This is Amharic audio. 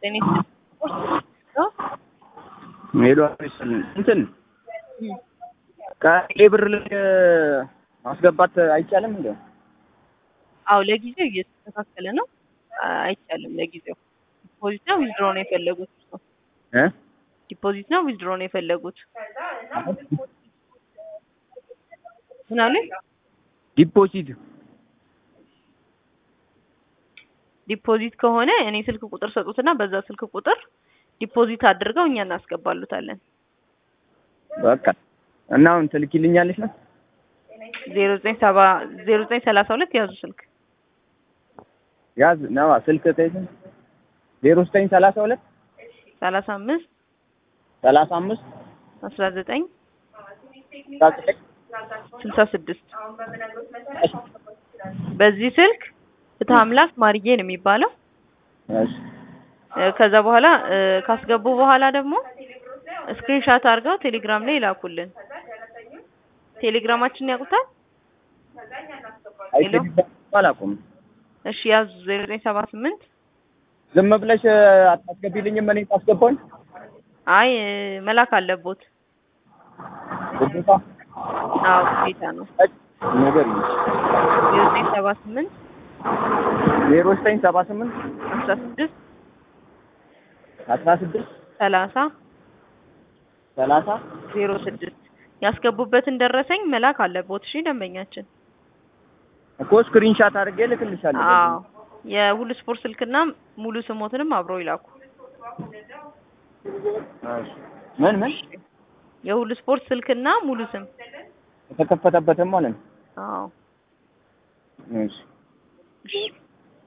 ጤና ስፖርት ሄሎ እንትን ከቴሌ ብር ላይ ማስገባት አይቻልም እንዴ? አዎ ለጊዜው እየተስተካከለ ነው። አይቻልም ለጊዜው። ዲፖዚት ነው ዊዝድሮ ነው የፈለጉት? እርስዎ እ ዲፖዚት ነው ዊዝድሮ ነው የፈለጉት? ምን አሉኝ? ዲፖዚት ዲፖዚት ከሆነ እኔ ስልክ ቁጥር ሰጡትና በዛ ስልክ ቁጥር ዲፖዚት አድርገው እኛ እናስገባሉታለን። በቃ እና አሁን ትልኪልኛለሽ ነው? ዜሮ ዘጠኝ ሰባ ዜሮ ዘጠኝ ሰላሳ ሁለት ያዙ ስልክ ያዝ ነዋ ስልክ ተይዘን ዜሮ ዘጠኝ ሰላሳ ሁለት ሰላሳ አምስት ሰላሳ አምስት አስራ ዘጠኝ አስራ ዘጠኝ ስልሳ ስድስት በዚህ ስልክ ፍትህ አምላክ ማርዬ ነው የሚባለው። እሺ እ ከዛ በኋላ እ ካስገቡ በኋላ ደግሞ ስክሪንሻት አድርገው ቴሌግራም ላይ ይላኩልን። ቴሌግራማችንን ያውቁታል? ሄሎ አላውቅም። እሺ ያዙ ዜሮ ዘጠኝ ሰባ ስምንት ዝም ብለሽ አታስገቢልኝም? እኔ ታስገባኝ አይ እ መላክ አለቦት። ግዴታ አዎ ግዴታ ነው። ነገር ዜሮ ዘጠኝ ሰባ ስምንት ዜሮ ዘጠኝ ሰባ ስምንት አስራ ስድስት አስራ ስድስት ሰላሳ ሰላሳ ዜሮ ስድስት ያስገቡበትን ደረሰኝ መላክ አለቦት። እሺ ደንበኛችን። እኮ ስክሪንሻት አድርጌ እልክልሻለሁ። አዎ የሁሉ ስፖርት ስልክና ሙሉ ስሞትንም አብረው ይላኩ። እሺ። ምን ምን የሁሉ ስፖርት ስልክና ሙሉ ስም። የተከፈተበትም ማለት ነው። አዎ እሺ እሺ